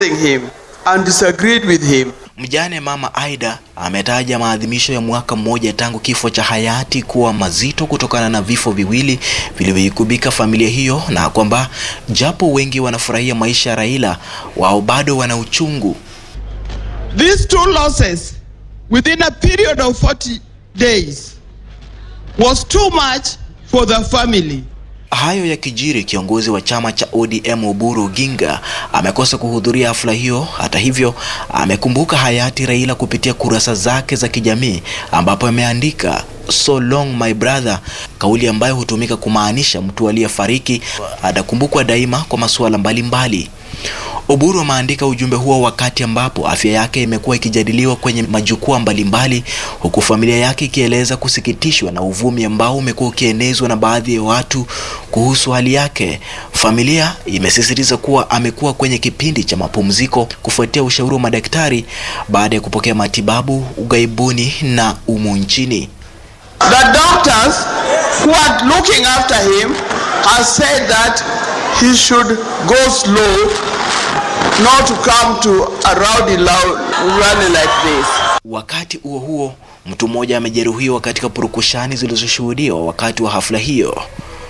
him and disagreed with him. Mjane mama Aida ametaja maadhimisho ya mwaka mmoja tangu kifo cha hayati kuwa mazito kutokana na vifo viwili vilivyoikubika familia hiyo, na kwamba japo wengi wanafurahia maisha ya Raila, wao bado wana uchungu. These two losses within a period of 40 days was too much for the family. Hayo ya kijiri, kiongozi wa chama cha ODM Oburu Oginga amekosa kuhudhuria hafla hiyo. Hata hivyo, amekumbuka hayati Raila kupitia kurasa zake za kijamii ambapo ameandika so long my brother, kauli ambayo hutumika kumaanisha mtu aliyefariki atakumbukwa daima kwa masuala mbalimbali. Oburu ameandika ujumbe huo wakati ambapo afya yake imekuwa ikijadiliwa kwenye majukwaa mbalimbali, huku familia yake ikieleza kusikitishwa na uvumi ambao umekuwa ukienezwa na baadhi ya watu kuhusu hali yake. Familia imesisitiza kuwa amekuwa kwenye kipindi cha mapumziko kufuatia ushauri wa madaktari baada ya kupokea matibabu ughaibuni na umu nchini. The doctors who are looking after him have said that he should go slow, not to come to a rowdy loud rally like this. Wakati huo huo, mtu mmoja amejeruhiwa katika purukushani zilizoshuhudiwa wakati wa hafla hiyo.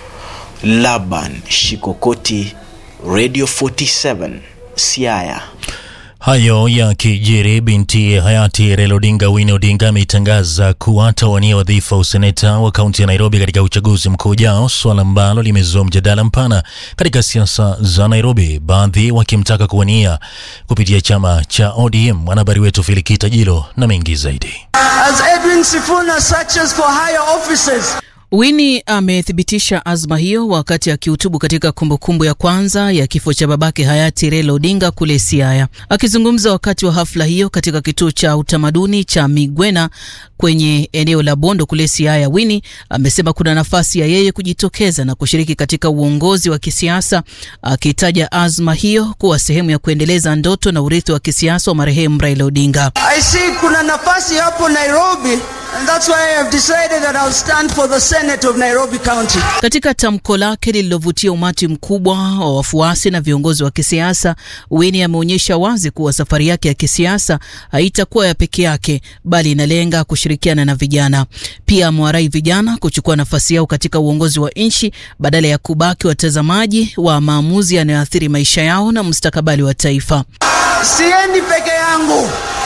Laban Shikokoti, Radio 47, Siaya. Hayo ya kijiri, binti hayati Raila Odinga Winnie Odinga ametangaza kuwa atawania wadhifa wa useneta wa kaunti ya Nairobi katika uchaguzi mkuu ujao, swala ambalo limezua mjadala mpana katika siasa za Nairobi, baadhi wakimtaka kuwania kupitia chama cha ODM. Mwanahabari wetu Filikita Jilo na mengi zaidi. As Edwin Sifuna searches for higher offices, Winnie amethibitisha azma hiyo wakati akihutubu katika kumbukumbu ya kwanza ya kifo cha babake hayati Raila Odinga kule Siaya. Akizungumza wakati wa hafla hiyo katika kituo cha utamaduni cha Migwena kwenye eneo la Bondo kule Siaya, Winnie amesema kuna nafasi ya yeye kujitokeza na kushiriki katika uongozi wa kisiasa, akitaja azma hiyo kuwa sehemu ya kuendeleza ndoto na urithi wa kisiasa wa marehemu Raila Odinga. I see kuna nafasi hapo Nairobi and that's why I have decided that I'll stand for the Senate of Nairobi County. Katika tamko lake lililovutia umati mkubwa wa wafuasi na viongozi wa kisiasa, Winnie ameonyesha wazi kuwa safari yake ya kisiasa haitakuwa ya peke yake, bali inalenga kushirikiana na vijana. Pia amewarai vijana kuchukua nafasi yao katika uongozi wa nchi badala ya kubaki watazamaji wa maamuzi yanayoathiri maisha yao na mustakabali wa taifa. Siendi peke yangu.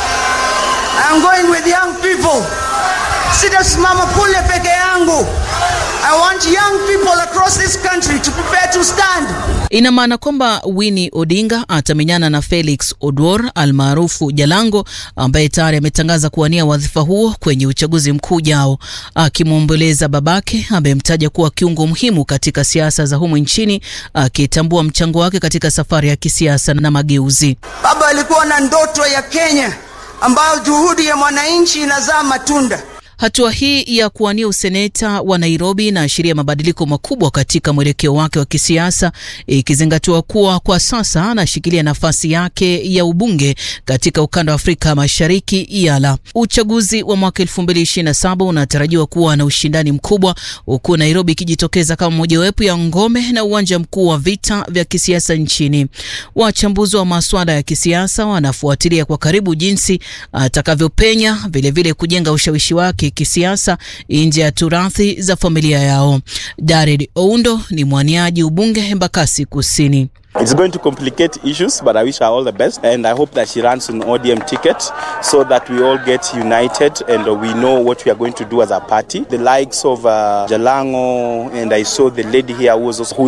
I'm going with young people. Sitasimama kule peke yangu. I want young people across this country to prepare to stand. Ina maana kwamba Winnie Odinga atamenyana na Felix Odwor almaarufu Jalango ambaye tayari ametangaza kuwania wadhifa huo kwenye uchaguzi mkuu ujao. Akimwomboleza babake, amemtaja kuwa kiungo muhimu katika siasa za humu nchini, akitambua mchango wake katika safari ya kisiasa na mageuzi. Baba alikuwa na ndoto ya Kenya ambayo juhudi ya mwananchi inazaa matunda. Hatua hii ya kuwania useneta wa Nairobi inaashiria mabadiliko makubwa katika mwelekeo wake wa kisiasa, ikizingatiwa kuwa kwa sasa anashikilia nafasi yake ya ubunge katika ukanda wa Afrika Mashariki IALA. Uchaguzi wa mwaka 2027 unatarajiwa kuwa na ushindani mkubwa, huku Nairobi ikijitokeza kama mojawapo ya ngome na uwanja mkuu wa vita vya kisiasa nchini. Wachambuzi wa masuala ya kisiasa wanafuatilia kwa karibu jinsi atakavyopenya, vilevile kujenga ushawishi wake kisiasa nje ya turathi za familia yao. Jared Oundo ni mwaniaji ubunge Embakasi Kusini. It's going to complicate issues, but I wish her all the best. And I hope that she runs an ODM ticket so that we all get united and we know what we are going to do as a party. The likes of uh, Jalango, and I saw the lady here who was also, who